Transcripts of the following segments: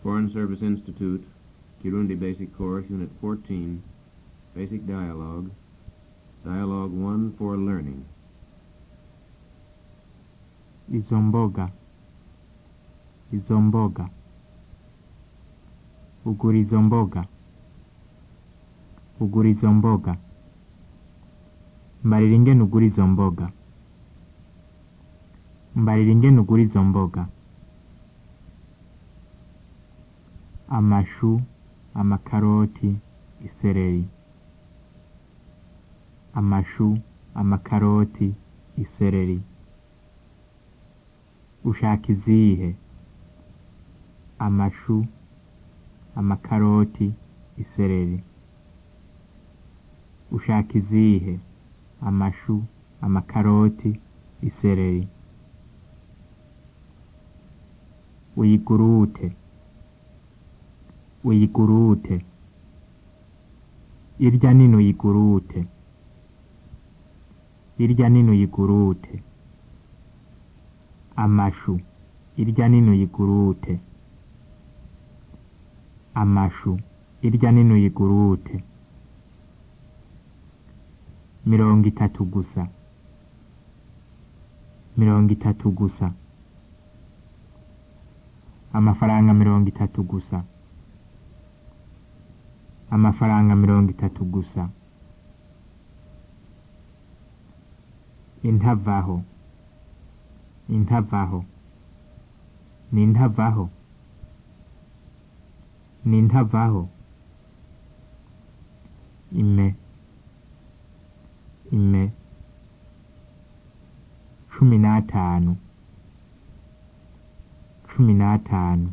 Foreign Service Institute, Kirundi Basic Course, Unit 14, Basic Dialogue, Dialogue 1 for Learning. izo mboga izo mboga ugura izo mboga ugura izo mboga mbarira ingene ugura izo mboga mbarira ingene ugura izo mboga amashu amakaroti isereri amashu amakaroti isereri ushaka izihe amashu amakaroti isereri ushaka izihe amashu amakaroti isereri uyigurute uyigurute irya nini uyigurute irya nini uyigurute amashu irya nini uyigurute amashu irya nini uyigurute mirongo itatu gusa mirongo itatu gusa amafaranga mirongo itatu gusa amafaranga mirongo itatu gusa intavaho intavaho ni intavaho ni intavaho ime ime cumi n'atanu cumi n'atanu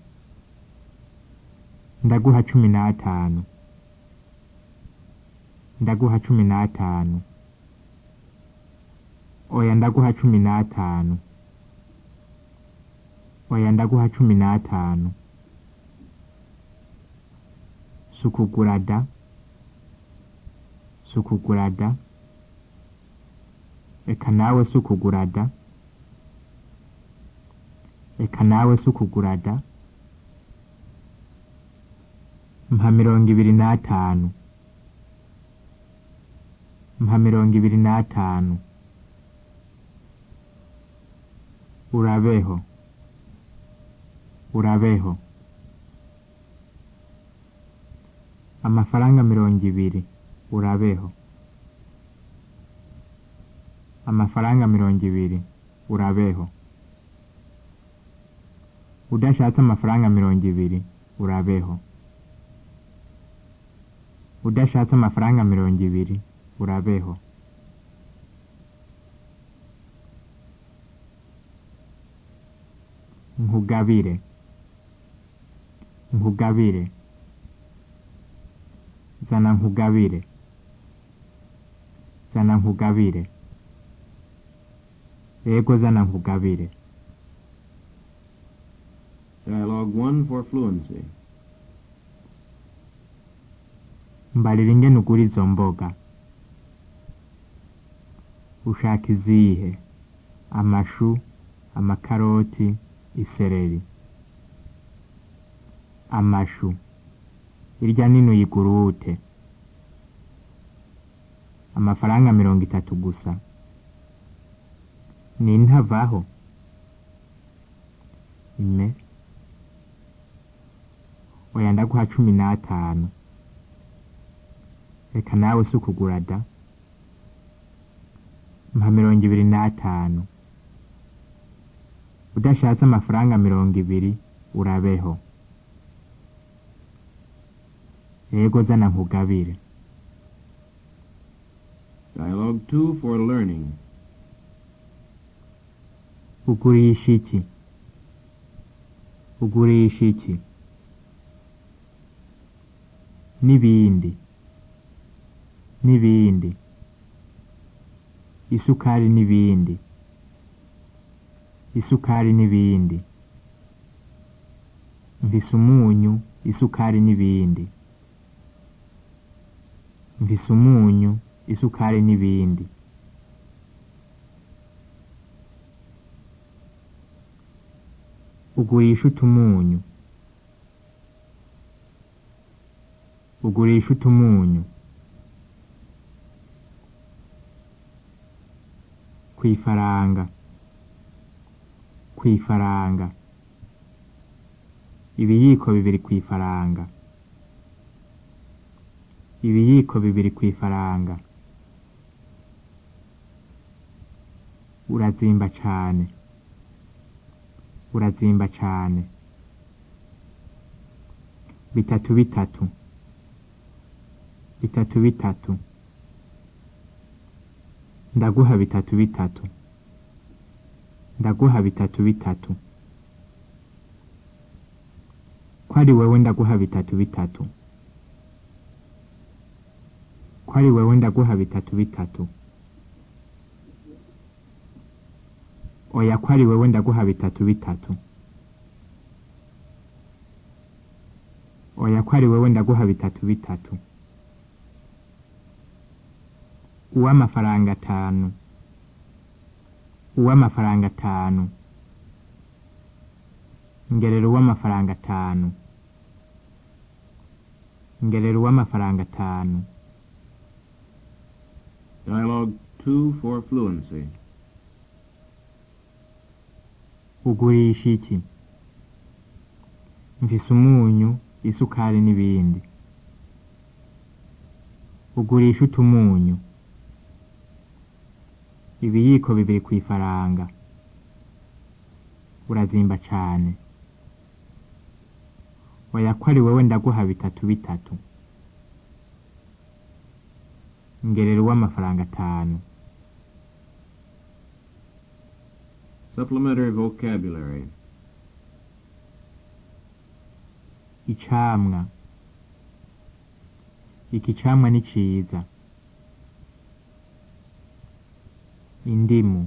ndaguha cumi n'atanu ndaguha cumi n'atanu oya ndaguha cumi n'atanu oya ndaguha cumi n'atanu sukugurada sukugurada eka nawe sukugurada eka nawe sukugurada mpa mirongo ibiri n'atanu mpa mirongo ibiri n'atanu urabeho urabeho amafaranga mirongo ibiri urabeho amafaranga mirongo ibiri urabeho udashatse amafaranga mirongo ibiri urabeho udashatse amafaranga mirongo ibiri urabeho nkugabire nkugabire zana nkugabire zana nkugabire yego zana nkugabire Dialogue 1 for Fluency. mbarira ingene ugura izo mboga ushaka izihe amashu amakaroti isereri amashu irya nini uyigurute amafaranga mirongo itatu gusa ni ntavaho ime oya ndaguha cumi n'atanu reka nawe si ukugura da mpa mirongo ibiri n'atanu udashatse amafaranga mirongo ibiri urabeho yego zana nkugabire Dialogue 2 for Learning. ugurisha iki ugurisha iki n'ibindi n'ibindi isukari n'ibindi isukari n'ibindi mvise umunyu isukari n'ibindi mvise umunyu isukari n'ibindi ugurisha utumunyu ugurisha utumunyu kwifaranga kwifaranga ibiyiko bibiri kwifaranga ibiyiko bibiri kwifaranga urazimba cane urazimba cane bitatu bitatu bitatu bitatu ndaguha bitatu bitatu ndaguha bitatu bitatu ko ari wewe ndaguha bitatu bitatu ko ari wewe ndaguha bitatu bitatu oya ko ari wewe ndaguha bitatu bitatu oya ko ari wewe ndaguha bitatu bitatu uw'amafaranga atanu uw'amafaranga atanu ngerera uw'amafaranga atanu ngerera uw'amafaranga atanu Dialogue 2 for fluency. ugurisha iki mfise umunyu isukari n'ibindi ugurisha utumunyu ibiyiko bibiri kwifaranga urazimba cane oya ko ari wewe ndaguha bitatu bitatu ngerera uw'amafaranga atanu Supplementary vocabulary. icamwa iki camwa ni ciza indimu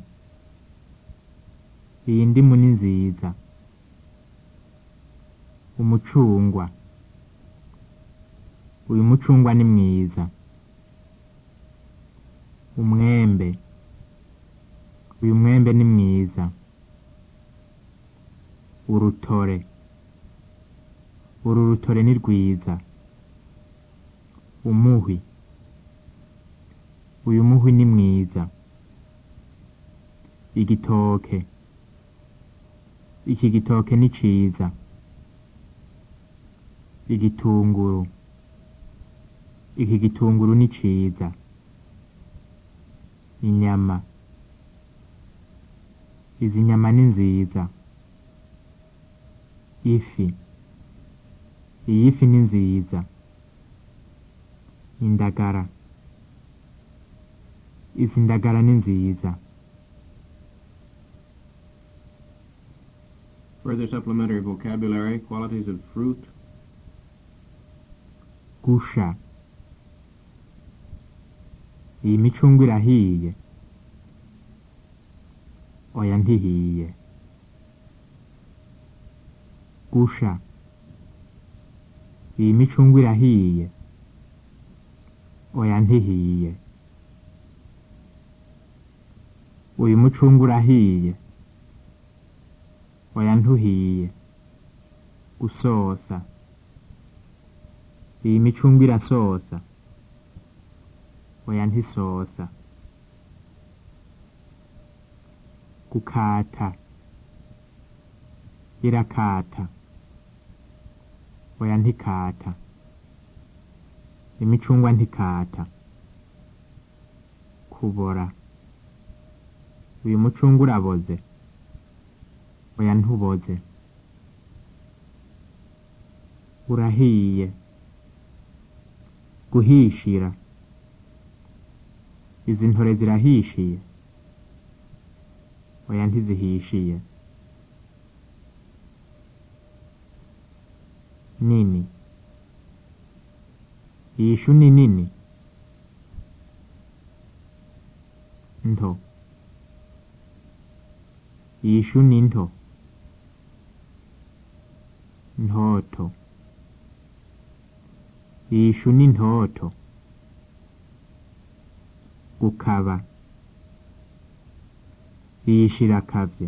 iyi ndimu ni nziza umucungwa uyu mucungwa ni mwiza umwembe uyu mwembe ni mwiza urutore uru rutore ni rwiza umuhwi uyu muhwi ni mwiza igitoke iki gitoke ni ciza igitunguru iki gitunguru ni ciza inyama izi nyama ni nziza ifi iyi fi ni nziza indagara izi ndagara ni nziza Further supplementary vocabulary, qualities of fruit, gusha iyi micungwe irahiye oya ntihiye gusha iyi micungwe irahiye oya ntihiye uyu mucungwe urahiye oya ntuhiye gusosa iyi micungwe irasosa oya ntisosa gukata irakata oya ntikata imicungwa ntikata kubora uyu mucungwa uraboze oya ntuboze urahiye guhishira izi ntore zirahishiye oya ntizihishiye nini iyi shu ni nini nto iyi shu ni nto ntoto iyi shu ni ntoto gukaba iyi shu irakavye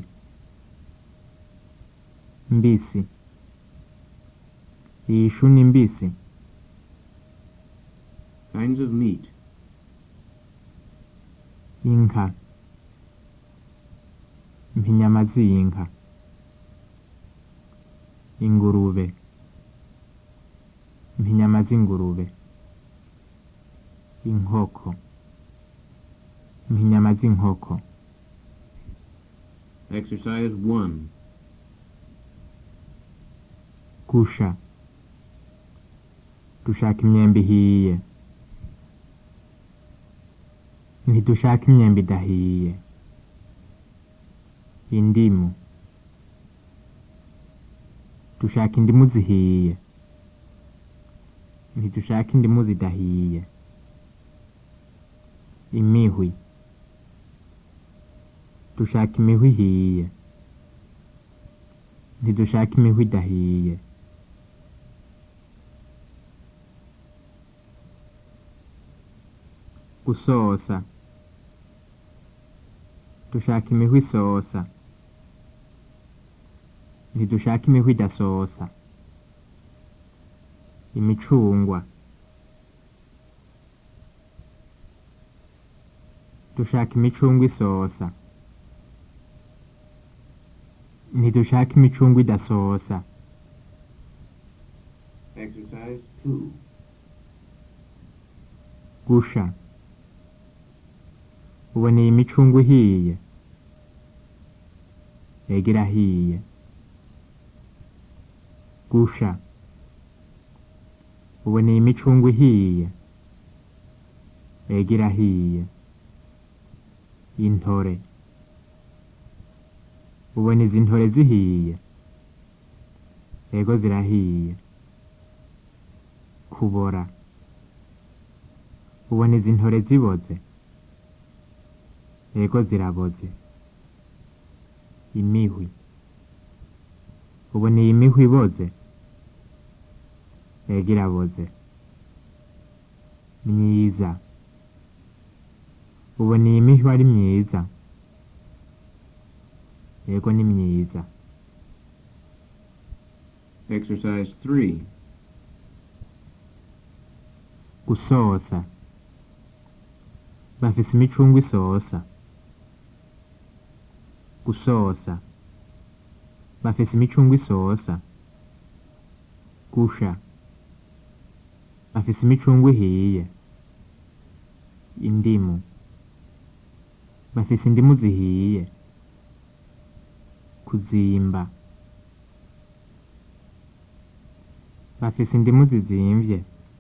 mbisi iyi shu ni mbisi Kinds of meat. inka mpa inyama z'inka ingurube mpa inyama z'ingurube inkoko mpa inyama z'inkoko Exercise 1. gusha dushaka imyembe ihiye ntidushaka imyembe idahiye indimu dushaka indimu zihiye ntidushaka indimu zidahiye imihwi dushaka imihwi ihiye ntidushaka imihwi idahiye gusosa dushaka imihwi isosa ntidushaka imihwi idasosa imicungwa dushaka imicungwa isosa ntidushaka imicungwa idasosa Exercise 2. gusha uboneye imicungwa ihiye yega irahiye gusha uboneye imicungwa ihiye yega irahiye intore ubona izi ntore zihiye yego zirahiye kubora ubona izi ntore ziboze yego ziraboze imihwi ubona iyi mihwi iboze yego iraboze myiza ubona iyi mihwi ari myiza yego ni myiza Exercise 3. gusosa bafise imicungwe isosa gusosa bafise imicungwe isosa gusha bafise imicungwe ihiye indimu bafise indimu zihiye kuzimba bafise indimu zizimvye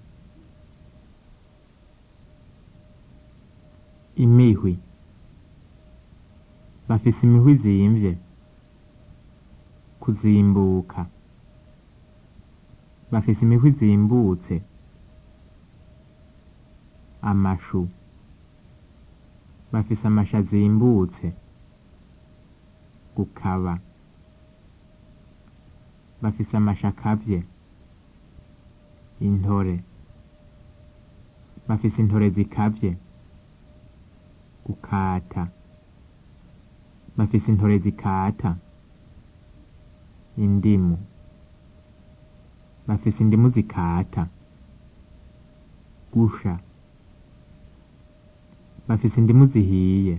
imihwi bafise imihwi zimvye kuzimbuka bafise imihwi zimbutse amashu bafise amashu azimbutse gukaba bafise amashu akavye intore bafise intore zikavye gukata bafise intore zikata indimu bafise indimu zikata gusha bafise indimu zihiye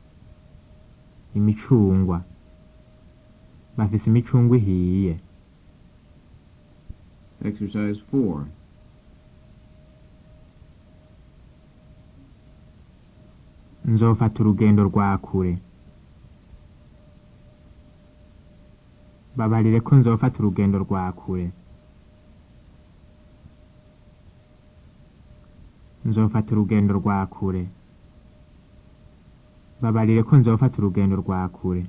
imicungwa bafise imicungwa ihiye Exercise 4. nzofata urugendo rwa kure babarire ko nzofata urugendo rwa kure nzofata urugendo rwa kure babarire ko nzofata urugendo rwa kure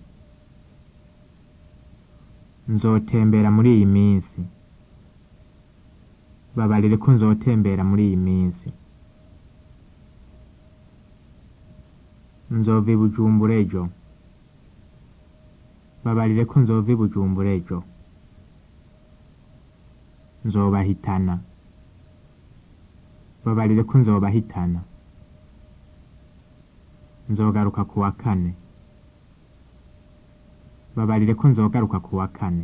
nzotembera muri iyi minsi babarire ko nzotembera muri iyi minsi nzova i bujumbura ejo babarire ko nzova i bujumbura ejo nzobahitana babarire ko nzobahitana nzogaruka ku wa kane babarire ko nzogaruka ku wa kane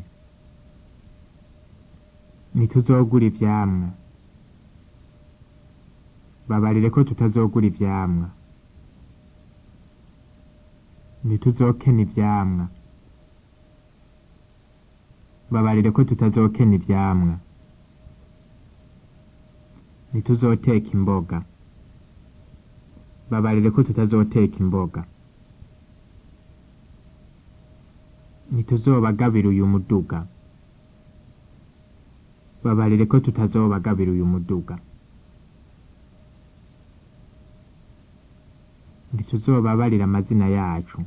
ntituzogura ivyamwa babarire ko tutazogura ivyamwa ntituzokena ivyamwa babarire ko tutazokena ivyamwa ntituzoteka imboga babarire ko tutazoteka imboga ntituzobagabira uyu muduga babarire ko tutazobagabira uyu muduga ntituzobabarira amazina yacu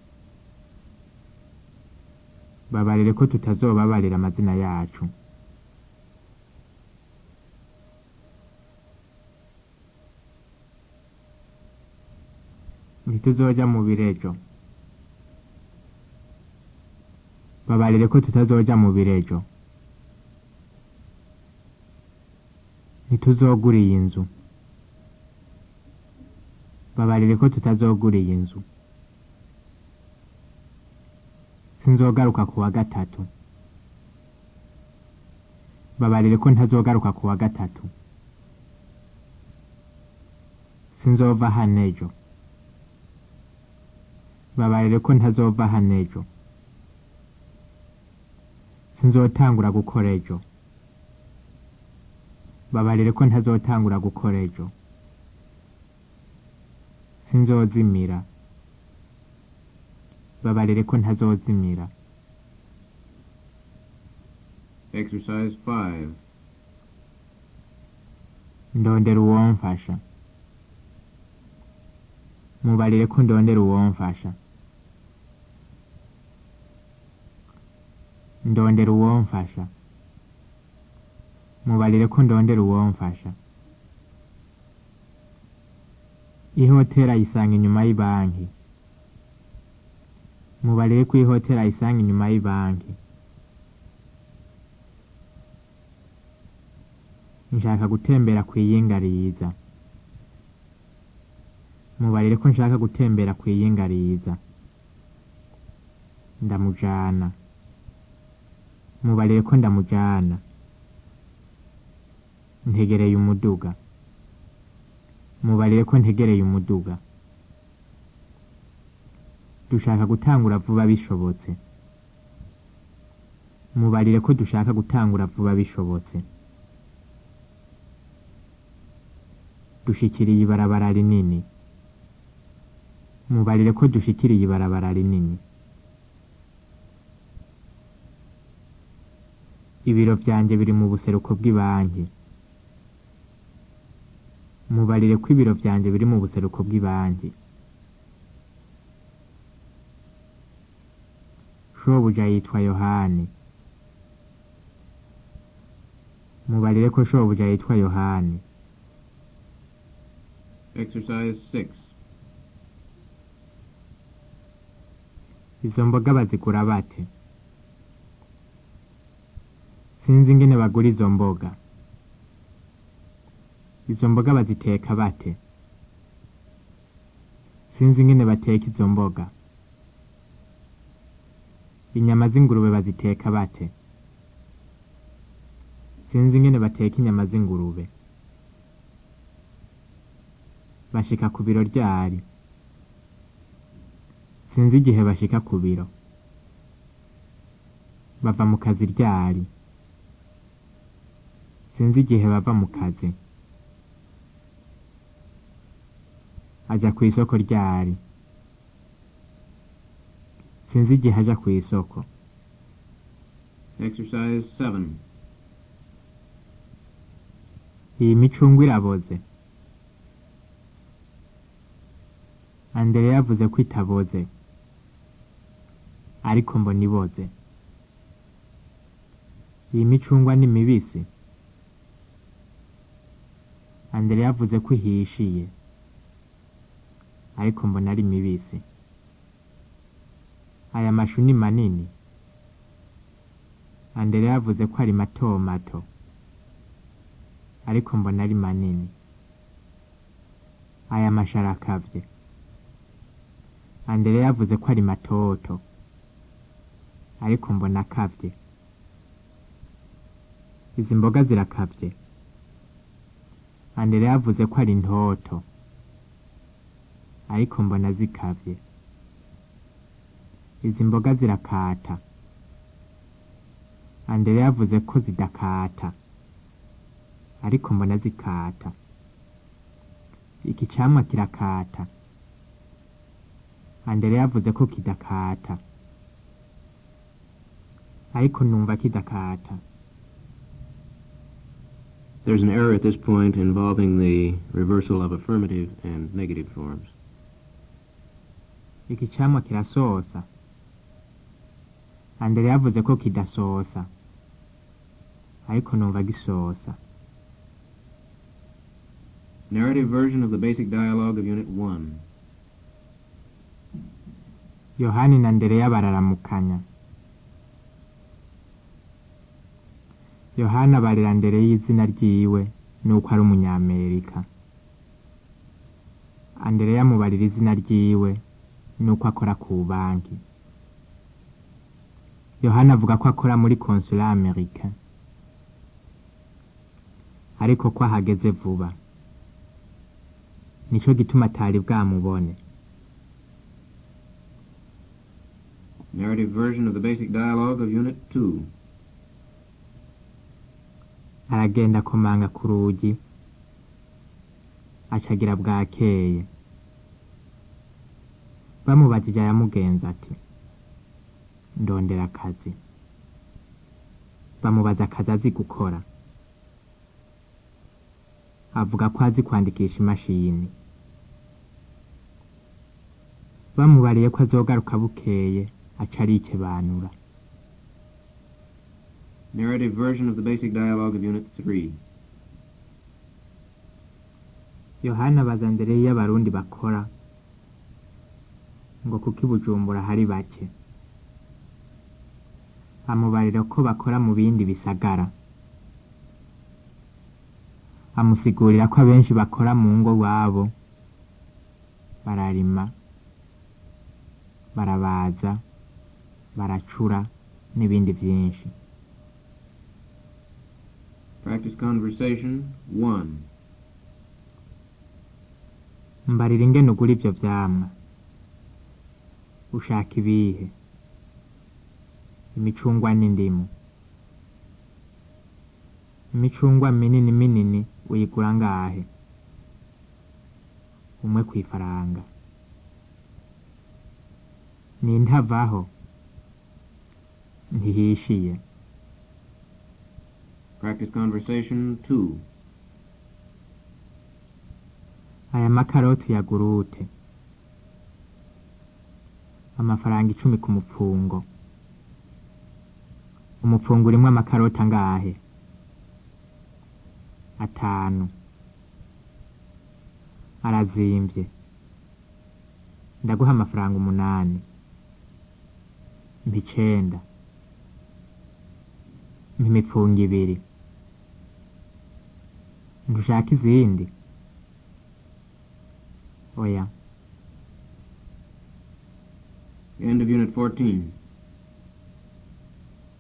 babarire ko tutazobabarira amazina yacu ntituzoja mu birejo babarire ko tutazoja mu birejo ntituzogura iyi nzu babarire ko tutazogura iyi nzu sinzogaruka ku wa gatatu babarire ko ntazogaruka ku wa gatatu sinzova hano ejo babarire ko ntazova hano ejo sinzotangura gukora ejo babarire ko ntazotangura gukora ejo sinzozimira babarire ko ntazozimira Exercise 5. ndondera uwomfasha mubarire ko ndondera uwomfasha ndondera uwomfasha mubarire ko ndondera uwomfasha ihotera ayisanga inyuma y'ibanki mubarire ko ihotera ayisanga inyuma y'ibanki nshaka gutembera ku iyinga riza mubarire ko nshaka gutembera ku iyinga riza ndamujana mubarire ko ndamujana ntegereye umuduga mubarire ko ntegereye umuduga dushaka gutangura vuba bishobotse mubarire ko dushaka gutangura vuba bishobotse dushikiriye ibarabara rinini mubarire ko dushikiriye ibarabara rinini ibiro vyanje biri mu buseruko bw'ibanki mubarire ko ibiro vyanje biri mu buseruko bw'ibanki shobuja yitwa yohani mubarire ko shobuja yitwa yohani Exercise 6. izo mboga bazigura bate sinzi ingene bagura izo mboga izo mboga baziteka bate sinzi ingene bateka izo mboga inyama z'ingurube baziteka bate sinzi ingene bateka inyama z'ingurube bashika ku biro ryari sinzi igihe bashika ku biro bava mu kazi ryari sinzi igihe bava mu kazi aja ku isoko ryari sinzi igihe aja ku isoko Exercise 7. iyi micungwe iraboze andere yavuze ko itaboze ariko mbona iboze iyi micungwa ni mibisi andere yavuze ko ihishiye ariko mbona ari mibisi aya mashu ni manini andere yavuze ko ari mato mato ariko mbona ari manini aya mashu arakavye andere yavuze ko ari matoto ariko mbona akavye izi mboga zirakavye andere yavuze ko ari ntoto ariko mbona zikavye izi mboga zirakata andere yavuze ko zidakata ariko mbona zikata iki camwa kirakata andere yavuze ko kidakata ariko numva kidakata There's an error at this point involving the reversal of affirmative and negative forms. iki camwa kirasosa andere yavuze ko kidasosa ariko numva gisosa Narrative version of the basic dialogue of Unit 1. yohani na ndereya bararamukanya yohani abarira ndere y'izina ryiwe nuko ari umunyamerika andereya amubarira izina ryiwe nuko akora ku banki yohani avuga ko akora muri konsula amerika ariko ko ahageze vuba nico gituma atari bwamubone Narrative version of the basic dialogue of Unit 2. aragenda akomanga ku rugi acagira bwakeye bamubajije aramugenza ati ndondera akazi bamubaza akazi azi gukora avuga ko azi kwandikisha imashini bamubariye ko azogaruka bukeye aca arikebanura Narrative version of the basic dialogue of Unit 3. yohana abaza mbere iyo abarundi bakora ngo kuko i bujumbura hari bake amubarira ko bakora mu bindi bisagara amusigurira ko abenshi bakora mu ngo wabo bararima barabaza baracura n'ibindi byinshi Practice conversation 1. mbarira ingene ugura ibyo vyamwa ushaka ibihe imicungwa n'indimu imicungwa minini minini uyigura ngahe umwe kw'ifaranga nintavaho ntihishiye Practice conversation 2. aya makaroti ya gurute amafaranga icumi ku mupfungo umupfungo urimwo amakaroti angahe atanu arazimvye ndaguha amafaranga umunani mpa icenda mpa imipfungo ibiri ntushaka izindi oya End of Unit 14.